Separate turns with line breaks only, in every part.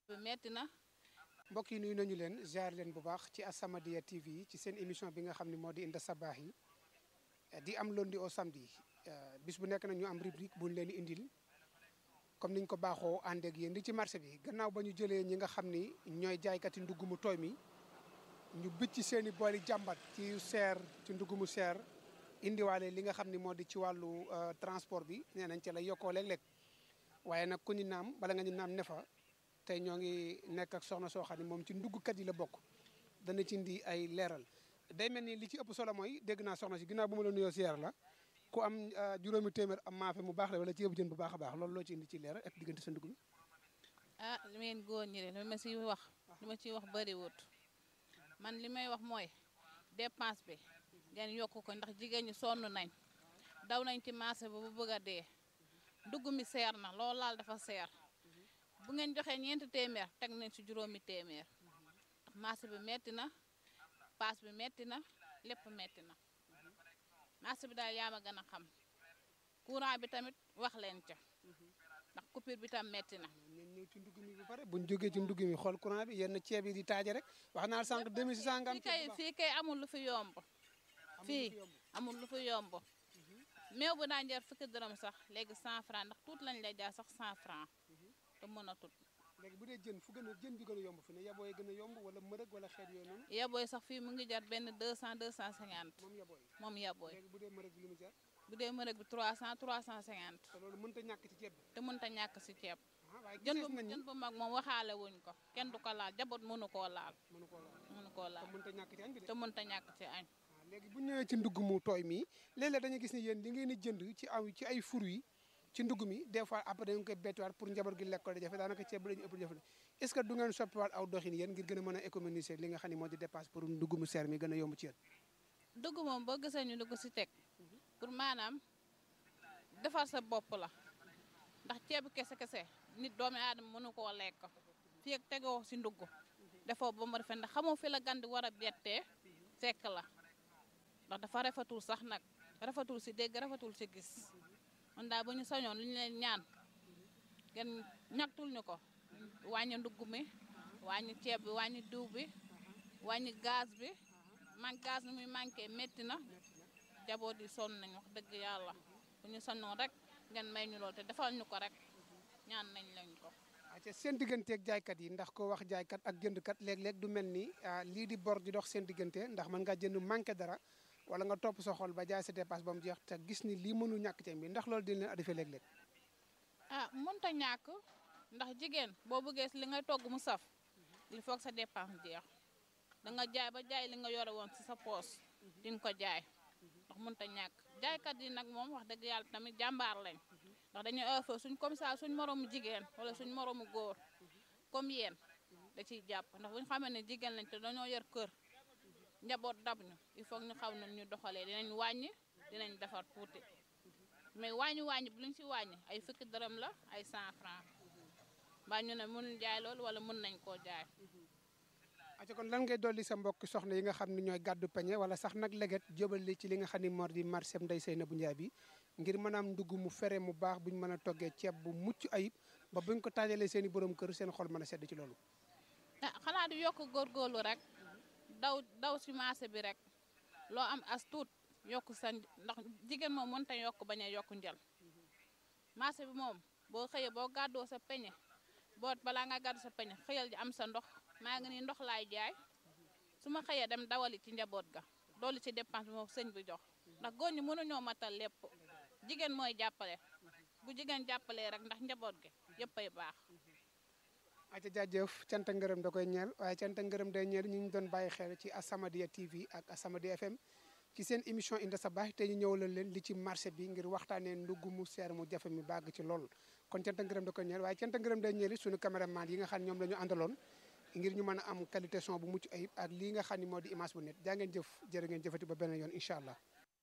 metti na
mbokk yi nuyu nañu leen jaar leen bu baax ci As-Samadiyya TV ci seen émission bi nga xam ne moo di Inda Sabaax yi di am lundi au samedi bis bu nekk nag ñu am rubrique bu ñu leen di indil comme niñ ko baaxoo ànd ak yéen di ci marché bi gannaaw ba ñu jëlee ñi nga xam ni ñooy jaaykati ndugg mu tooy mi ñu bëcc seen i booli jàmbat ci seer ci ndugg mu seer indiwaale li nga xam ni moo di ci wàllu transport bi nee nañ ci la yokkoo léeg-léeg waaye nag ku ñu naam bala nga ñu naam ne fa tey ñoo ngi nekk ak soxna soo xam ne moom ci nduggkat yi la bokk dana ci indi ay leeral day mel ni li ci ëpp solo mooy dégg naa soxna si ginnaaw bu ma la nuyoo siyaar la ku am juróomi téeméer am maafe mu baax la wala ci yëpp jën bu baax a baax loolu loo ci indi ci leeral ak diggante sa ndugg mi
ah li ngeen góor ñi de li ma ciy wax li ma ciy wax bëriwut man li may wax mooy dépense bi ngeen yokk ko ndax jigéen ñi sonn nañ daw nañ ci marché ba bu bëgg a dee ndugg mi seer na loolu laal dafa seer bu ngeen joxee ñeenti téeméer teg nañ ci juróomi téeméer ndax marché bi metti na paas bi metti na lépp metti na marché bi daal yaa ma gën a xam courant bi tamit wax leen ca ndax coupure bi tam metti na
ñeen ñëw ci ndugg mi bu pare buñ jógee ci ndugg mi xool courant bi yenn ceeb yi di taaje rek wax naa sànq 2600 nga am
fii kay fii kay amul lu fi yomb fii amul lu fi yomb meew bu daan jar fukki dërëm sax léegi 100 francs ndax tuut lañ lay jaar sax 100 francs te mën a tut
léegi bu dee jën fu gën a jën bi gën a yomb fi ne yabooy gën a yomb wala mërëg wala xeet yooyu noonu
yabooy sax fii mu ngi jar benn 200 250
moom yabooy
moom yabooy
léegi bu dee mërëg bi lu mu jar
bu dee mërëg bi 300 350
te loolu mënta ñàkk ci ceeb bi
te mënta ñàkk si ceeb
ah waaye
jën
gisees
bu
nañ ni
jën bu mag moom waxaale wuñ ko kenn du ko laal jabot mënu koo laal
mënu koo laal
mënu koo
te
laal
mënta ñàkk ci añ bi de
te mënta ñàkk ci añ
waaw léegi bu ñëwee ci ndugg mu tooy mi léeg-léeg dañuy gis ni yéen li ngeen di jënd ci aw ci ay fruits ci ndugg mi des fois après dañu koy bettiwaat pour njaboot gi lekk ko da jafe daanaka ceeb bi dañu ëpp jafe est ce que du ngeen soppiwaat aw doxin yéen ngir gën a mën a économiser li nga xam ne moo di dépasse pour ndugg mu seer mi gën a yomb ci yéen
dugg moom boo gisee ñu dugg si teg pour maanaam defar sa bopp la ndax ceebu kese kese nit doomi aadama mënu koo lekk fii ak tegoo si ndugg defoo ba mu rafet ndax xamoo fi la gan di war a bettee fekk la ndax dafa rafetul sax nag rafetul si dégg rafetul si gis man daal bu ñu sañoon lu ñu leen ñaan ngeen ñagtul ñu ko wàññi ndugg mi wàññi ceeb bi wàññi diw bi wàññi gaz bi man gaz ni muy manqué métti na jaboot yi sonn nañ wax dëgg yàlla bu ñu sañoon rek ngeen may ñu lool te defal ñu ko rek ñaan nañ lañ ko
acca seen digganteeg jaaykat yi ndax ko wax jaaykat ak jëndkat léeg-léeg du mel ni lii di bor di dox seen diggante ndax mën ngaa jënd manqué dara wala nga topp sa xol ba jaay sa dépasse ba mu jeex te gis ni lii mënu ñàkk ci bi ndax loolu dina leen adifee léeg-léeg
ah mënta ñàkk ndax jigéen boo bëggee si li ngay togg mu saf il faut que sa dépense jeex da nga jaay ba jaay li nga yore woon si sa poos di nga ko jaay ndax mënta ñàkk jaaykat yi nag moom wax dëgg yàlla tamit jàmbaar lañ ndax dañuy offre suñ comme ça suñ moroomu jigéen wala suñ moroomu góor comme yéen da ciy jàpp ndax bu ñu xamee ne jigéen lañ te dañoo yor kër njaboot dab ñu il faut ñu xaw na ñu doxalee dinañ wàññi dinañ defar tuuti mais wàññi wàññi bu luñ si wàññi ay fukki dërëm la ay 100 francs mbaa ñu ne mënuñ jaay loolu wala mën nañ koo jaay
acca kon lan ngay dolli sa mbokk soxna yi nga xam ne ñooy gàddu peñe wala sax nag leget jëbali ci li nga xam ne moo di marché Ndeye Seynabou Ndiaye bi ngir mën a am ndugg mu fere mu baax buñ mën a toggee ceeb bu mucc ayib ba buñ ko taajalee seen i borom kër seen xol mën a sedd ci loolu
ah xanaa di yokk góorgóorlu rek daw daw si marché bi rek loo am as tuut yokk sa ndax jigéen moom mënta yokk bañ a yokk njël marché bi moom boo xëyee boo gàddoo sa peñe boo balaa nga gàddu sa peñe xëyal ji am sa ndox maa ngi nii ndox laay jaay su ma xëyee dem dawali ci njaboot ga doolu ci dépense bi moom sëñ bi jox ndax góor ñi mënuñoo matal lépp jigéen mooy jàppale bu jigéen jàppalee rek ndax njaboot gi yëpp ay baax
acca jaajëf canta ngërëm da koy ñeel waaye canta ngërëm day ñeel ñu ñu doon bàyyi xel ci As-Samadiyya TV ak As-Samadiyya FM ci seen émission Inda Sabaax te ñu ñëwalal leen li ci marché bi ngir waxtaanee ndugg mu seer mu jafe mi bàgg ci lool kon canta ngërëm da koy ñeel waaye canta ngërëm day ñeel suñu caméraman yi nga xam ne ñoom la ñu àndaloon ngir ñu mën a am qualité son bu mucc ayib ak lii nga xam ne moo di image bu net jaa ngeen jëf jërë ngeen jëfati ba beneen yoon incha allah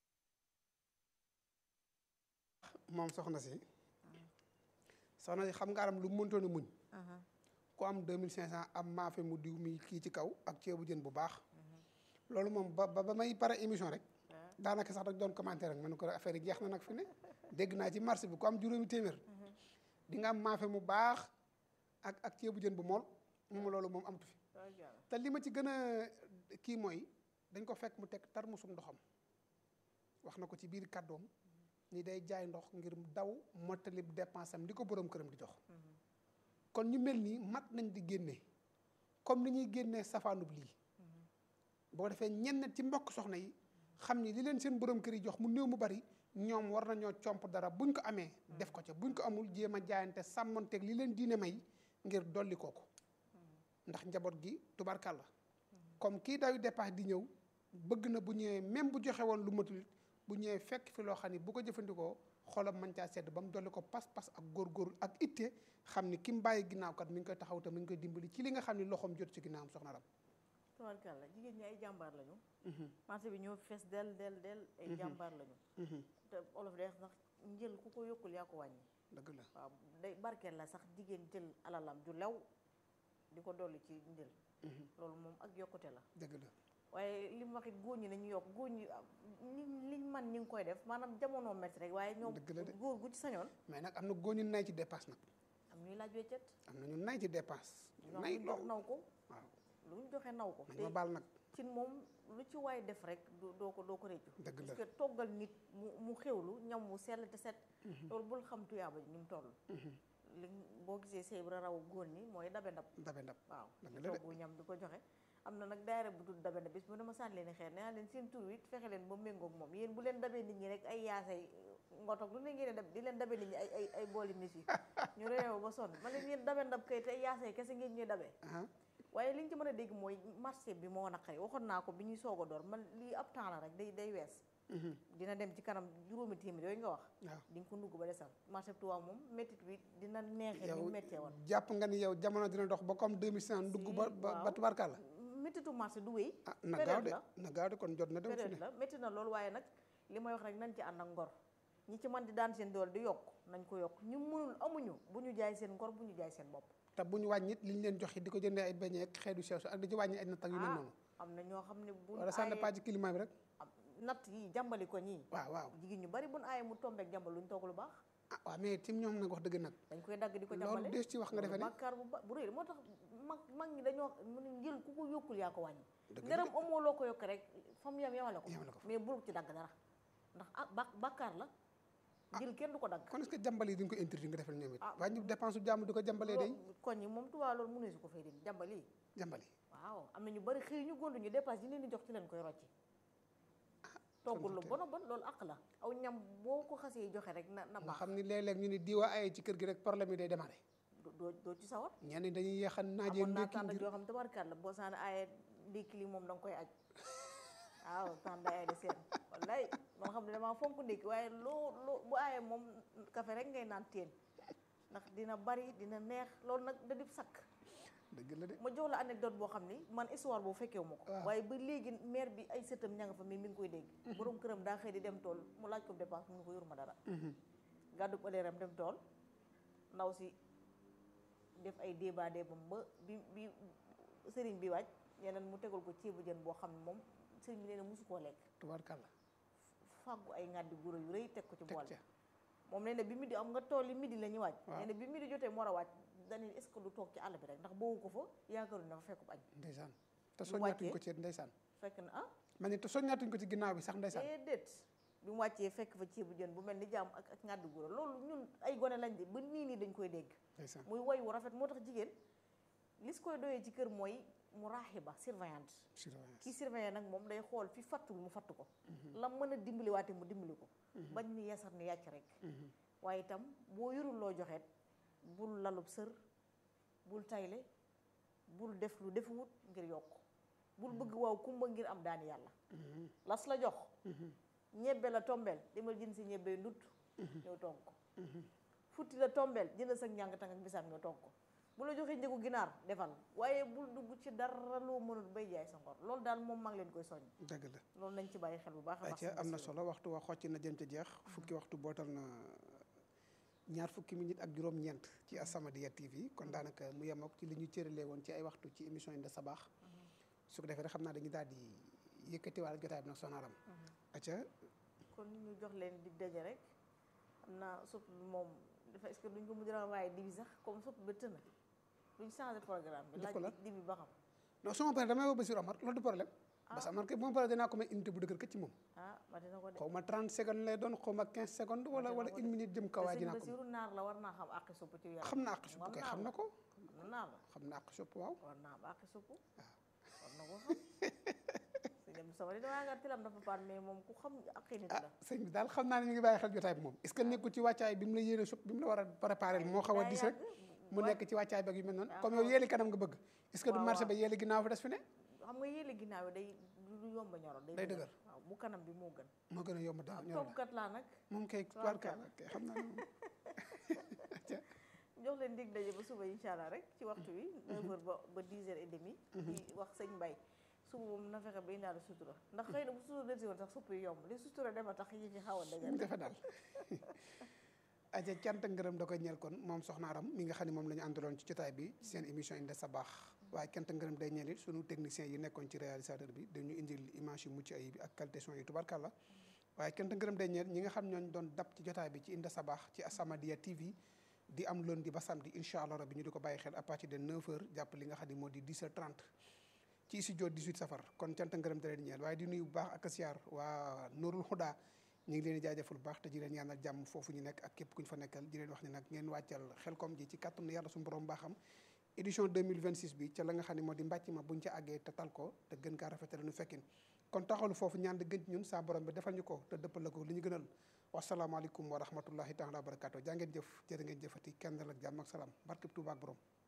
moom soxna si soxna si xam nga aram lu mu mëntoon a muñ ku am 2500 am maafe mu diw mi kii ci kaw ak ceebu jën bu baax loolu moom ba ba may pare émission rek daanaka sax dag doon commenté rek ma ne ko affaire yi jeex na nag fi ne dégg naa ci marché bi ku am juróomi téeméer di nga am maafe mu baax ak ak ceebu jën bu mool moom loolu moom amatu fi te li ma ci gën a kii mooy dañ ko fekk mu teg tarmusum ndoxam wax na ko ci biir kàddoom ni day jaay ndox ngir daw mottali dépense am di ko boroom këram di jox kon ñu mel nii mat nañ di génne comme ni ñuy génnee safaanub lii boo defee ñenn ci mbokk soxna yi xam ni li leen seen borom kër yi jox mu néew mu bari ñoom war nañoo comp dara buñ ko amee def ko ca buñ ko amul jéem a jaayante sàmmonteeg li leen diine may ngir dolli kooku ndax njaboot gi tubarkàlla comme kii dayu dépasse di ñëw bëgg na bu ñëwee même bu joxe woon lu matul bu ñëwee fekk fi loo xam ni bu ko jëfandikoo xolam mën caa sedd ba mu dolli ko pas-pas ak góorgóorlu ak itte xam ni ki mu bàyyi ginnaaw kat mi ngi koy taxaw te mi ngi koy dimbali ci li nga xam ni loxoom jot ci ginnaawam soxna Ram.
tubarkàlla jigéen ñi ay jàmbaar lañu. marché bi ñoo fees del del del ay jàmbaar lañu. te olof day sax njël ku ko yokkul yaa ko wàññi.
dëgg la
waaw day barkeel la sax jigéen jël alalam ju lew di ko dolli ci njël. loolu moom ak yokkute la.
dëgg la.
waaye li mu wax it góor ñi nañu yokk góor ñi liñ man ñi ngi koy def maanaam jamono métti rek waaye ñoom góor gu ci sañoon
mais nag am na góor ñu nay ci dépense nag
am ñuy laaj weccet
am na ñu nay ci dépense nay
jox naw ko
waaw
lu ñu joxe naw ko
nañ ma baal nag
ci moom lu ci waay def rek doo ko doo ko réccu
dëgg la
parce que toggal nit mu mu xewlu ñam mu sell te set loolu bul xam tuyaaba ni mu toll li boo gisee sëy bi raw góor ñi mooy dabe ndab
dabe ndab
waaw
dëgg la de
toggu ñam di ko joxe am na nag daayira bu tudd dabe ndab bis bu dama sànni leen xeer nee naa leen seen tur wi fexe leen ba méngoog moom yéen bu leen dabee nit ñi rek ay yaasay ngotoog lu ne ngeen dab di leen dabe nit ñi ay ay ay booli mis yi ñu réew ba sonn ma leen yéen dabe ndab kay te ay yaasay kese ngeen ñuy dabee waaye li ñu ci mën a dégg mooy marché bi moo naqari waxoon naa ko bi ñuy soog a door man lii ab temps la rek day day wees dina dem ci kanam juróomi téeméer yooyu nga wax
waaw
di nga ko ndugg ba desal marché bi Tuubaa moom méttit bi dina neexee ni
yow
méttee woon
jàpp nga ni yow jamono dina dox ba comme 2005 dugg ba ba ba tubarkàlla
méttitu marché du wéy
ah na gaaw de
la
na gaaw de kon jot na dem fi
période
ne
la métti na loolu waaye nag li may wax rek nañ ci ànd ak ngor ñi ci mën di daan seen doole di yokk nañ ko yokk ñu mënul amuñu bu ñu jaay seen ngor bu ñu jaay seen bopp
te bu ñu wàññit li ñu leen joxe di ko jëndee ay beñe ak xeetu sew ak di ci wàññi ay natt ak yu mel noonu
am na ñoo xam ne bu
wala ça dépend ci climat bi rek
natt yi jàmbali ko ñii
waaw waaw
jigéen ñu bari bu ñu aaye mu tombeek jàmbal lu ñu togg lu baax
ah waaw mais tim ñoom nag wax dëgg nag
dañ koy dagg di ko
loolu
jàmbale
des ci wax nga defe ne
bàkkaar bu ba bu rëy moo tax mag mag ñi dañoo mu ne njël ku ko yokkul yaa ko wàññi
Dëgg la
ngërëm amoo loo ko yokk rek fa mu yem yemale ko
Yemale ko fa.
mais bul ci dagg dara ndax ah ba bàkkaar la njël kenn du ko dagg
kon est-ce que jàmbal yi duñ ko interdit nga defal ñoom it
Ah.
wàññi dépense su jàmm di ko jàmbalee day
loolu koñ yi moom tubaab loolu mënee su ko fay dindi jàmbal yi
jàmbal yi
waaw am na ñu bari xëy ñu gondu ñu dépasse yi leen di jox ci leen koy rocci toggul lu bon a bon loolu àq la aw ñam boo ko xasee joxe rek na na
nga
baax
xam ni léeg-léeg ñu ni diwa aye ci kër gi rek problème yi day démarré
doo- doo doo ci sawar
ñenn ñi dañuy yeex a naajee
amoon naa
ndékki
tànn
ngir
joo xam tabarkaat la boo saana aaye ndékki li moom da nga koy aj waaw tànn day ay de seen wallaay man xam ne damaa fonk ndékki waaye loo loo bu aaye moom café rek ngay naan teen ndax dina bari dina neex loolu nag da dib sakk
dëgg la de
ma jox la anecdote boo xam ni man histoire boobu fekkewu ma ko
waaw.
waaye ba léegi maire bi ay sëtam ña nga fa mi mi ngi koy dégg borom këram daa xëy di dem tool mu laaj ko dépense mu ngi ko yoruma dara gàddu ëleeram dem tool ndaw si def ay débat débam ba bi bi sëriñ bi wàcc yeneen mu tegal ko ceebu jën boo xam ne moom sëriñ bi nee na mosu koo lekk
tubaarkàlla
fàggu ay ngàddi guro yu rëy teg ko ci
teg
bool
ca
moom nee na bi midi am nga tool yi midi la ñuy wàcc
Waaw.
nee na bi midi jotee mu war a wàcc dañuy est-ce que du toog ci àll bi rek ndax boobu ko fa yaakaaru na fa fekkub añ
ndeysaan te
Bu
soññaatuñ
wàccee.
ko ci ndeysaan
fekk na ah
ma ne te soññaatuñ ko ci ginnaaw bi sax ndeysaan
déedéet bi mu wàccee fekk fa ceebu jën bu mel ni jaam ak ak ngàddi guro loolu ñun ay gone lañ de ba nii nii dañ koy dégg
ndeysaan
muy woy wu rafet moo tax jigéen li su koy doyee ci kër mooy mu raaxiba surveillante
surveillance
kii surveillant nag moom day xool fi fattul mu fatt ko la mën a dimbali waate mu dimbali ko bañ ni yasar ni yàcc rek waaye itam boo yorul loo joxeet bul lalub sër bul tayle bul def lu defuwut ngir yokk bul bëgg waaw kumba ngir am daani yàlla las la jox ñebbe la tombeel demal jën si ñebbe ndut ñëw togg ko futti la tombeel jënd sa njàng tàng ak bisaab ñëw togg ko bu la joxee njëgu ginaar defal waaye bul dugg ci dara loo mënul bay jaay sa ngor loolu daal moom maa ngi leen koy soññ
dëgg la
loolu nañ ci bàyyi xel bu baax a baax
ayca am na solo waxtu wa xocc na jëm ca jeex fukki waxtu bootal na ñaar fukki minute ak juróom-ñeent ci As-Samadiyya TV kon daanaka mu yem ak ci li ñu cëralee woon ci ay waxtu ci émission yi de sabaax su ko defee rek xam naa dañuy daal di yëkkatiwaale jotaay bi nag sonaram ayca
kon ñu jox leen di daje rek xam naa supp bi moom dafa est-ce que duñ ko mujj a waaye dibi sax comme supp ba tëna duñ changé programme bi
Def ko
laaj
lan?
di bi ba xam
non su ma paree damay woo Bassirou Amar loolu du problème parce que Amar kay bu ma paree dinaa ko may unité bu dëgër këcc ci moom
ah ma dina ko de
xaw ma 30 secondes lay doon xaw ma 15 secondes wala wala une minute jëm kaw waa
te
ji
sëñ
naa ko
Basiru naar la war naa xam àqi supp ci yaram
xam na àq supp kay xam na ko
xam na naar la
xam na àq supp waaw
war naa am àqi supp war na ko xam sëñ dem sama di damaa nga tilam dafa paan mais moom ku xam àqi nit
ah
la
sëñ bi daal xam naa ne ñu ngi bàyyi xel jotaay bi moom est ce que nekkul ci wàccaay bi mu la yéene supp bi mu la war a préparé moo xaw a
daa
dis rek
yàgg.
mu nekk ci wàccaay beeg yu mel noonu
daa
comme
xaw
yow
a-
yéeli kanam nga bëgg est ce que du
Waaw,
marché
waaw.
ba yéeli ginnaaw fi des fi ne
xam nga yéele ginnaaw yi day du du yomb a ñoro
Day dëgër.
waaw bu kanam bi moo gën
moo gën a yomb daal ñor la
toppkat laa nag
moom kay tubaarkalla kay xam naa ne moom
jox leen dig daje ba suba incha allah rek ci waxtu wi 9h ba ba 10h et demi di wax sëñ Mbay suba moom na fexe ba indaale sutura ndax xëy na bu sutura delsi woon sax supp yi yomb li sutura dem a tax yi fi xaw a
mu
dëgër
defe daal aja cant ak ngërëm da koy ñeel kon moom soxna Aram mi nga xam ne moom la ñu àndaloon ci jotaay bi ci seen émission Inde sa baax waaye cant ak ngërëm day ñeel it sunu technicien yi nekkoon ci réalisateur bi dañu indil image yu mucc ayib ak qualité son yi tubarkàlla waaye cant ak ngërëm day ñeel ñi nga xam ñooñ doon dab ci jotaay bi ci Inde sa baax ci As-Samadiyya TV di am lundi ba samedi incha allah rabbi ñu di ko bàyyi xel à partir de 9h jàpp li nga xam ne moo di 10h30 ci studio 18 safar kon cant ak ngërëm da leen ñeel waaye di nuyu bu baax ak siyaar waa Nourul Huda ñu ngi leen di jaajëfal bu baax te di leen ñaanal jàmm foofu ñu nekk ak képp ku ñu fa nekkal di leen wax ne nag ngeen wàccal xelkom ji ci kàttanu yàlla suñu borom baaxam édition 2026 bi ca la nga xam ne moo di mbàcc ma buñ ca àggee te tal ko te gën kaa rafetale nu fekkin kon taxalu foofu ñaan di gën ci ñun saa borom bi defal ñu ko te dëppal la ko li ñu gënal wasalaamaaleykum wa rahmatullahi taala wa barakatu jaa ngeen jëf jërë ngeen jëfati kenn dal ak jàmm ak salaam barkeb Tuubaa ak borom